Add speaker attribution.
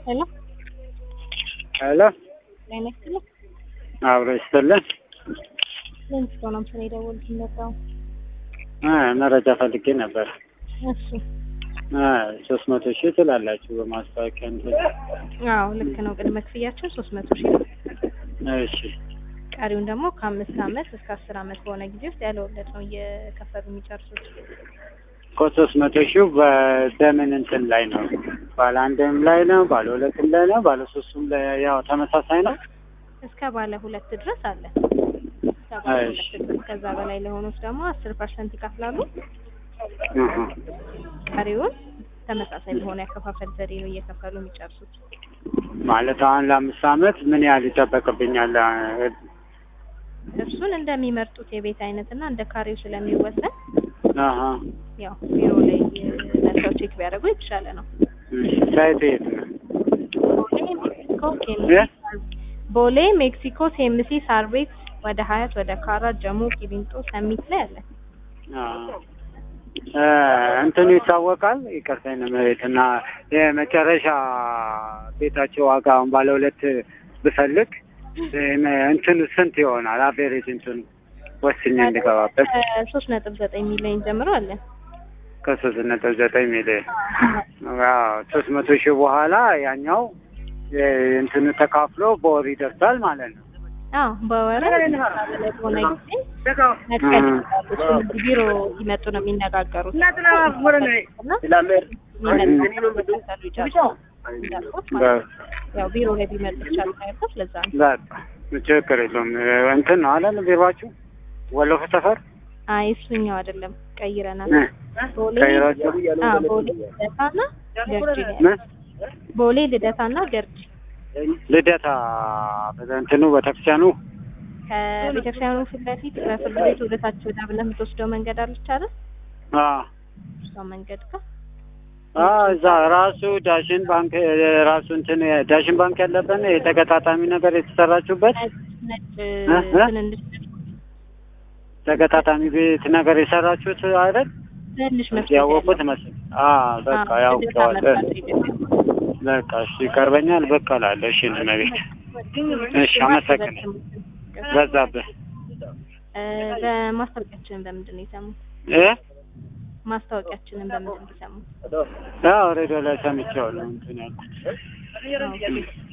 Speaker 1: ሄሎ
Speaker 2: ሄሎ
Speaker 1: ጤና ይስጥልኝ።
Speaker 2: አብሮ ይስጥልን።
Speaker 1: ምን ስለሆነ ስለ የደወሉት ነበር?
Speaker 2: አ መረጃ ፈልጌ ነበር።
Speaker 1: እሺ
Speaker 2: አ ሶስት መቶ ሺህ ትላላችሁ በማስታወቂያ እንትን።
Speaker 1: አዎ ልክ ነው። ቅድመ ክፍያችን ሶስት መቶ ሺህ ነው።
Speaker 2: እሺ
Speaker 1: ቀሪውን ደግሞ ከአምስት አመት እስከ አስር አመት በሆነ ጊዜ ውስጥ ያለ ወለድ ነው እየከፈሉ የሚጨርሱት።
Speaker 2: እኮ ሶስት መቶ ሺህ በ- በምን እንትን ላይ ነው? ባለ አንድም ላይ ነው? ባለ ሁለትም ላይ ነው? ባለ ሶስቱም ላይ ያው ተመሳሳይ ነው?
Speaker 1: እስከ ባለ ሁለት ድረስ አለ። እስከ ባለ
Speaker 2: እሺ።
Speaker 1: ሁለት ድረስ ከዛ በላይ ለሆኑት ደግሞ አስር ፐርሰንት ይከፍላሉ።
Speaker 2: እህ
Speaker 1: ቀሪውን ተመሳሳይ በሆነ ያከፋፈል ዘዴ ነው እየከፈሉ የሚጨርሱት።
Speaker 2: ማለት አሁን ለአምስት አመት ምን ያህል ይጠበቅብኛል?
Speaker 1: እርሱን እንደሚመርጡት የቤት አይነት እና እንደ ካሬው ስለሚወሰን
Speaker 2: አሀ
Speaker 1: ያው ቢሮ ላይ መጥተው ቼክ ቢያደርጉ የተሻለ ነው።
Speaker 2: እሺ ሳይት የት ነው?
Speaker 1: ቦሌ ሜክሲኮ ኬምሲ
Speaker 2: እ?
Speaker 1: ቦሌ ሜክሲኮ ኬምሲ ሳር ቤት ወደ ሀያት ወደ ካራ ጀሞ ቂሊንጦ ሰሚት ላይ አለ።
Speaker 2: አ እ እንትኑ ይታወቃል። ይቅርታ ነው መሬት እና የመጨረሻ ቤታቸው ዋጋ አሁን ባለ ሁለት ብፈልግ እ እንትኑ ስንት ይሆናል? አቬሬጅ እንትኑ ወስኜ እንድገባበት
Speaker 1: ሶስት ነጥብ ዘጠኝ ሚሊዮን ጀምሮ አለ።
Speaker 2: ከሶስት ነጥብ ዘጠኝ ሚሊዮን ሶስት መቶ ሺህ በኋላ ያኛው እ እንትኑ ተካፍሎ በወር ይደርሳል ማለት ነው።
Speaker 1: አዎ በወር በሆነ ጊዜ መክፈል ይችላሉ። እሱን እዚህ ቢሮ ሲመጡ ነው የሚነጋገሩት። እና የሚመጣው መከፈሉ ይጨርሳሉ። እንዳልኩት ማለት ነው። ያው ቢሮ ላይ ቢመጡ ይቻላል ሳይሆን ለዛ ነው።
Speaker 2: በቃ ችግር የለውም። እንትን ነው አለን ቢሯችሁ ወሎ ሰፈር
Speaker 1: አይ እሱኛው አይደለም ቀይረናል።
Speaker 2: እ
Speaker 1: ቦሌ
Speaker 2: ቀይራችሁ
Speaker 1: አዎ ቦሌ ልደታና ገርጂ ነው
Speaker 2: ምን?
Speaker 1: ያለው። ቦሌ ልደታና ገርጂ
Speaker 2: ልደታ እንትኑ ቤተክርስቲያኑ
Speaker 1: ከቤተክርስቲያኑ ፊት ለፊት በፍርድ ቤት ወደ ታች ወደ አብነት የምትወስደው መንገድ አለች አይደል?
Speaker 2: አ
Speaker 1: እሷ መንገድ ጋር
Speaker 2: አ እዛ ራሱ ዳሽን ባንክ ራሱ እንትን ዳሽን ባንክ ያለበት ነው የተገጣጣሚ ነገር የተሰራችሁበት
Speaker 1: ነጭ ነጭ
Speaker 2: እ? እ?
Speaker 1: ትንንሽ
Speaker 2: ተገጣጣሚ ቤት ነገር የሰራችሁት አይደል?
Speaker 1: ትንሽ መስኮት
Speaker 2: ያወቁት
Speaker 1: ያለው።
Speaker 2: መስል አ በቃ
Speaker 1: አዎ፣
Speaker 2: ያውቀዋል።
Speaker 1: ልደታ መርካቶ ይገኛል።
Speaker 2: በቃ እሺ ይቀርበኛል። በቃ እላለሁ። እሺ ነው ቤት እሺ አመሰግናለሁ። በዛብህ
Speaker 1: እ፣ በማስታወቂያችንን በምንድን ነው የሰሙት?
Speaker 2: እ
Speaker 1: ማስታወቂያችንን በምንድን ነው የሰሙት?
Speaker 2: ያው ሬዲዮ ላይ ሰምቼዋለሁ እንትን ያልኩት
Speaker 1: ኦኬ።